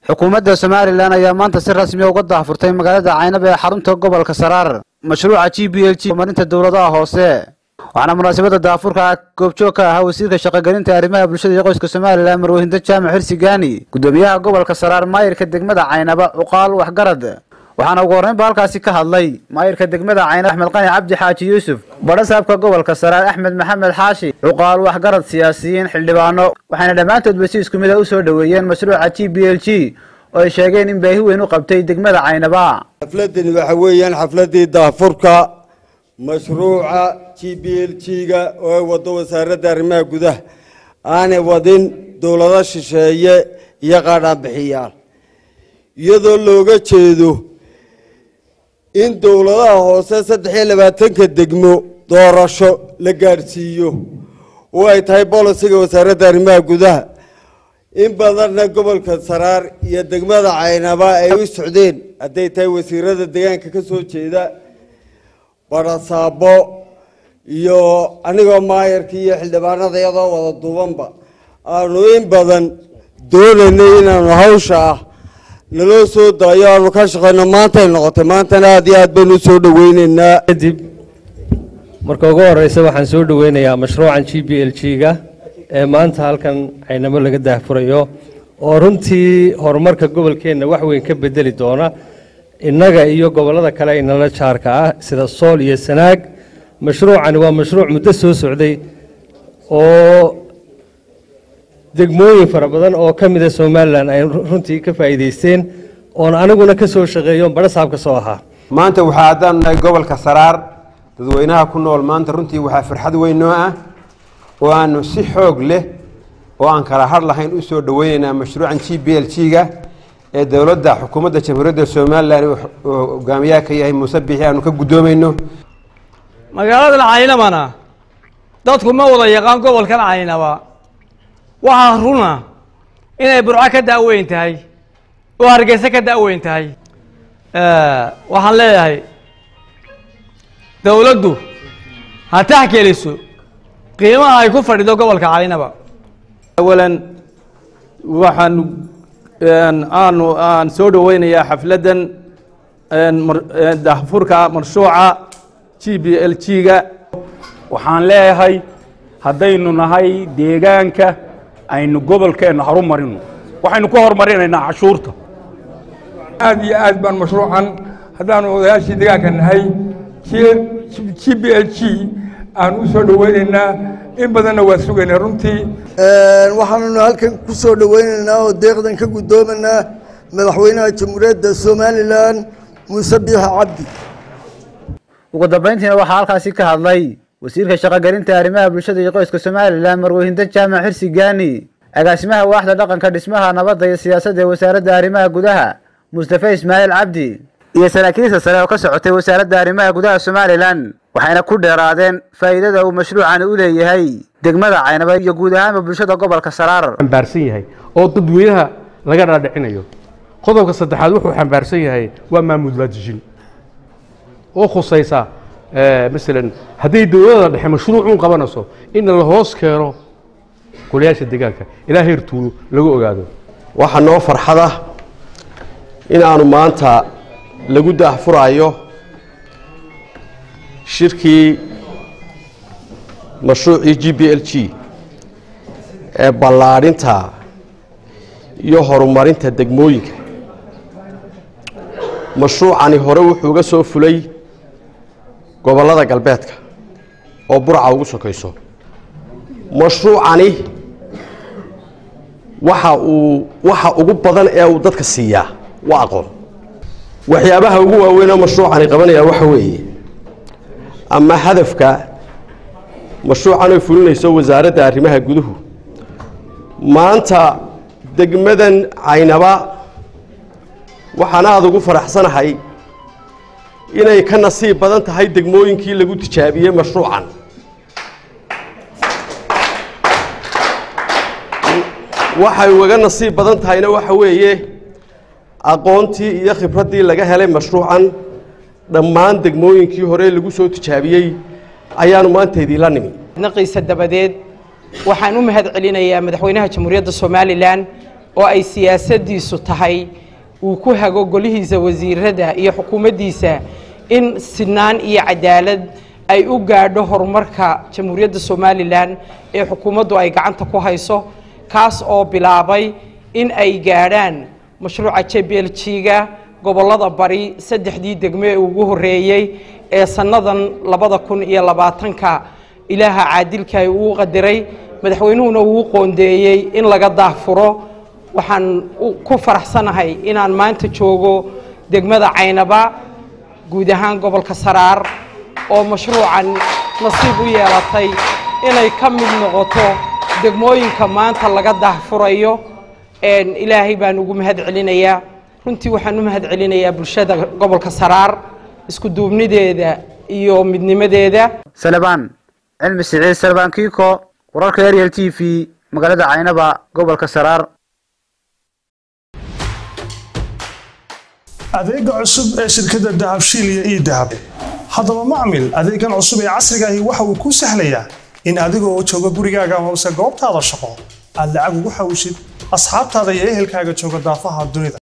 xukuumadda somalilan ayaa maanta si rasmiya uga daahfurtay magaalada caynab ee xarunta gobolka saraar mashruuca g b l g marinta dowladaha hoose waxaana munaasabadda daafurka goobjoog ka ahaa wasiirka shaqogelinta arrimaha bulshada iyo qoyska somalilan marwahinda jaamac xirsi gaani gudoomiyaha gobolka saraar maayirka degmada caynaba cuqaal waxgarad waxaana ugu horreynba halkaasi ka hadlay maayirka degmada caynab axmed qani cabdi xaaji yuusuf badhasaabka gobolka saraar axmed maxamed xaashi cuqaal waxgarad siyaasiyiin xildhibaano waxayna dhammaantoodba si isku mid a u soo dhoweeyeen mashruuca g b l g oo ay sheegeen in baahi weyn u qabtay degmada caynaba xafladani waxa weeyaan xafladii daafurka mashruuca g b l g-ga oo ay wado wasaaradda arrimaha gudaha aanay wadin dowlado shisheeye iyo qaadhaanbixiyaal iyadoo looga jeedo in dowladaha hoose saddex iyo labaatanka degmo doorasho la gaadhsiiyo oo ay tahay bolisiga wasaaradda arrimaha gudaha in badanna gobolka saraar iyo degmada caynaba ay u socdeen hadday tahay wasiirada deegaanka ka soo jeeda barasaabo iyo anigoo maayarka iyo xildhibaanada iyadoo wada duubanba aanu in badan doonaynay inaanu hawsha ah naloo soo daayo aanu ka shaqeyno maantay noqotay maantana aada iyo aad baynu u soo dhaweyneynaa kadib marka ugu horeysa waxaan soo dhaweynayaa mashruucan g b l g-ga ee maanta halkan caynamo laga daahfurayo oo runtii horumarka gobolkeenna wax weyn ka bedeli doona innaga iyo gobollada kale inala jaarka ah sida sool iyo sanaag mashruucani waa mashruuc muddo soo socday oo degmooyin fara badan oo ka mida somalilan ay runtii ka faa'iidaysteen oon aniguna ka soo shaqeeyo badhasaab ka soo ahaa maanta waxaa haddaan nahay gobolka saraar dadweynaha ku nool maanta runtii waxaa farxad weyn noo ah oo aanu si xoog leh oo aan kala har lahayn u soo dhaweyneynaa mashruucan g b l g-ga ee dowladda xukuumadda jamhuuriyadda somalilan uu hogaamiyaha ka yahay muuse bixi aanu ka guddoomayno magaaladan caynabana dadku ma wada yaqaan gobolkan caynaba waxaa runa inay burco ka da'weyn tahay oo hargeysa ka da'weyn tahay waxaan leeyahay dowladdu ha taxgeliso qiimaha ay ku fadhido gobolka caynaba awalan waxaan aanu aan soo dhaweynayaa xafladdan daahfurka marshuuca g b l g-ga waxaan leeyahay haddaynu nahay deegaanka aynu gobolkeenna horumarino waxaynu ku horumarinaynaa cashuurta aad iyo aad baan mashruucan haddaanu odayaashii deegaanka nahay g b l g aan u soo dhaweynaynaa in badanna waa sugaynaa runtii waxaanunu halkan ku soo dhaweynaynaa oo deeqdan ka guddoomanaa madaxweynaha jamhuuriyadda somalilan muuse biixi cabdi ugu dambayntiina waxaa halkaasi ka hadlay wasiirka shaqogelinta arrimaha bulshada iyo qoyska somalilan marwahinda jaamac xirsi gaani agaasimaha waaxda dhaqanka dhismaha nabadda iyo siyaasadda ee wasaaradda arrimaha gudaha mustafe ismaaciil cabdi iyo saraakiilta sare oo ka socotay wasaaradda arrimaha gudaha somalilan waxayna ku dheeraadeen faa'iidada uu mashruucani u leeyahay degmada caynaba iyo guud ahaanba bulshada gobolka saraar xambaarsan yahay oo dadweynaha laga dhaadhicinayo qodobka saddexaad wuxuu xambaarsan yahay waa maamul waadijin oo khusaysa masalan hadday dowladda dhexe mashruucuun qabanayso in la hoos keeno golayaasha deegaanka ilaa heer tuulo lagu ogaado waxaa noo farxad ah in aanu maanta lagu daahfuraayo shirkii mashruucii g b l g ee ballaadhinta iyo horumarinta degmooyinka mashruucani hore wuxuu uga soo fulay gobollada galbeedka oo burca ugu sokayso mashruucani waxa uu waxa ugu badan ee uu dadka siiyaa waa aqoon waxyaabaha ugu waaweyn oo mashruucani qabanaya waxa weeye ama hadafka mashruucan ay fulinayso wasaaradda arrimaha guduhu maanta degmadan caynaba waxaan aada ugu faraxsanahay inay ka nasiib badan tahay degmooyinkii lagu tijaabiyey mashruucan waxay ugaga nasiib badan tahayna waxa weeye aqoontii iyo khibraddii laga helay mashruucan dhammaan degmooyinkii hore lagu soo tijaabiyey ayaanu maanta idiinla nimi naqiisa dabadeed waxaan u mahad celinayaa madaxweynaha jamhuuriyadda somalilan oo ay siyaasaddiisu tahay uu ku hago golihiisa wasiirada iyo xukuumaddiisa in sinaan iyo cadaalad ay u gaadho horumarka jamhuuriyadda somalilan ee xukuumaddu ay gacanta ku hayso kaas oo bilaabay in ay gaadhaan mashruuca jblg-ga gobollada bari saddexdii degmo ee ugu horreeyey ee sannadan labada kun iyo labaatanka ilaaha caadilka ay uu qadiray madaxweynuhuna uu qoondeeyey in laga daahfuro waxaan ku faraxsanahay inaan maanta joogo degmada caynaba guud ahaan gobolka saraar oo mashruucan nasiib u yeelatay inay ka mid noqoto degmooyinka maanta laga daahfurayo ilaahay baan ugu mahad celinayaa runtii waxaan u mahad celinayaa bulshada gobolka saraar isku duubnideeda iyo midnimadeeda salebaan cilmi siciid salebaan kiiko wararka ariel t v magaalada caynaba gobolka saraar adeega cusub ee shirkadda dahabshiil iyo ii dahab haddaba macmil adeegan cusub ee casriga ahi waxa uu kuu sahlayaa in adigoo jooga gurigaaga amase goobtaada shaqo aad lacag ugu xawishid asxaabtaada iyo ehelkaaga jooga daafaha dunida